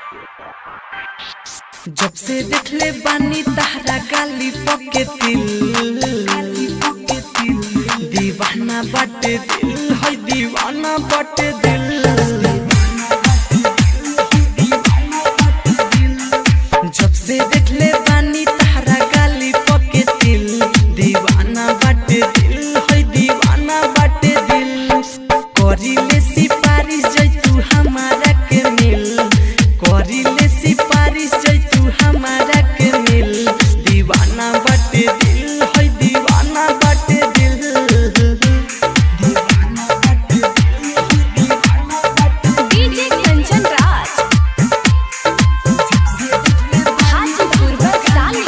जब से देखले बानी तहरा गाली पके दिल दीवाना बाटे दिल है दीवाना बाटे दिल जब से देखले बानी तहरा गाली पके दिल दीवाना बाटे दिल है दीवाना बाटे दिल करिले सिपारिश जैतू हमारा के मिल करिले सिपारिश जैतू हमारा के मिल दीवाना बाटे दिल है दीवाना बाटे दिल दीवाना बाटे दिल दीवाना बाटे डीजे कंचन राज हाजीपुर बरसाली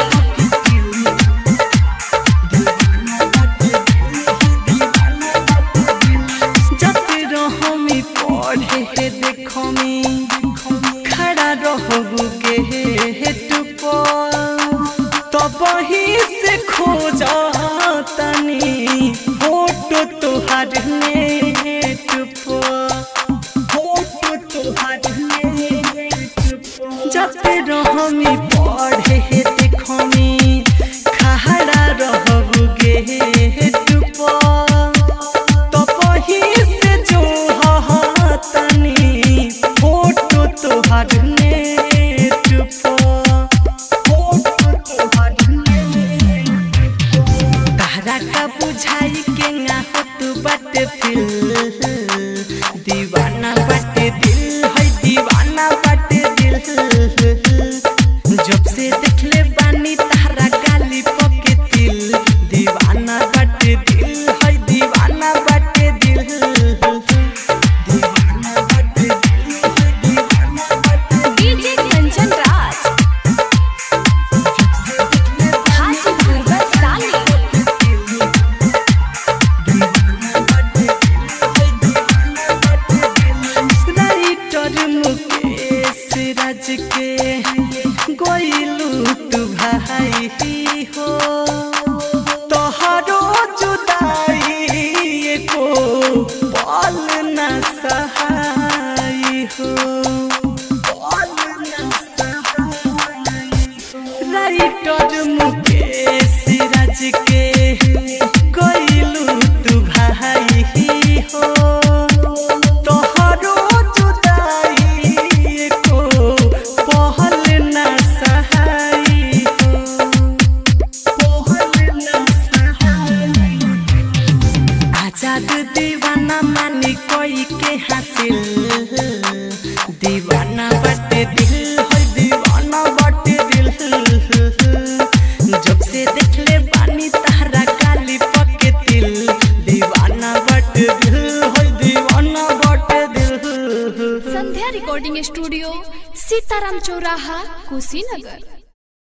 जाते रहो मी पढ़े हे देखो मी खड़ा रहो के हे टुप तब ही से खोज तनी फोटो तुहार नेट फोटो तुहार नेट जाते रहो मी पढ़े हे देखो मी खड़ा रहो गे टुप तपही से जो तनी फोटो तोहर नेट पर फोटो तोहर नेट तहरा का बुझाई के ना होत बाटे फिल दीवाना बाटे दिल है दीवाना बाटे दिल जब से देखले बानी तहरा गाली पके दिल दीवाना बाटे दिल है दीवाना बाटे दिल दीवाना बाटे दिल है दीवाना बाटे डीजे कंचन राज हाजीपुर बरसाली राइटर मुकेश राज के गोइलू तू भाई हो तोहरो जुदाई को पल न सहाय हो पल न सहाय राइटर मुकेश राज के गइलू तू भाई हो तोहरो जुदाई को पहल न सहाय हो पहल न सहाय आजाद दीवाना मानी कोई के हासिल दीवाना बटे दिल है दीवाना बटे दिल जब से देखले बानी तहरा काली पके दिल दीवाना बटे दिल है दीवाना बटे दिल संध्या रिकॉर्डिंग स्टूडियो सीताराम चौराहा कुशीनगर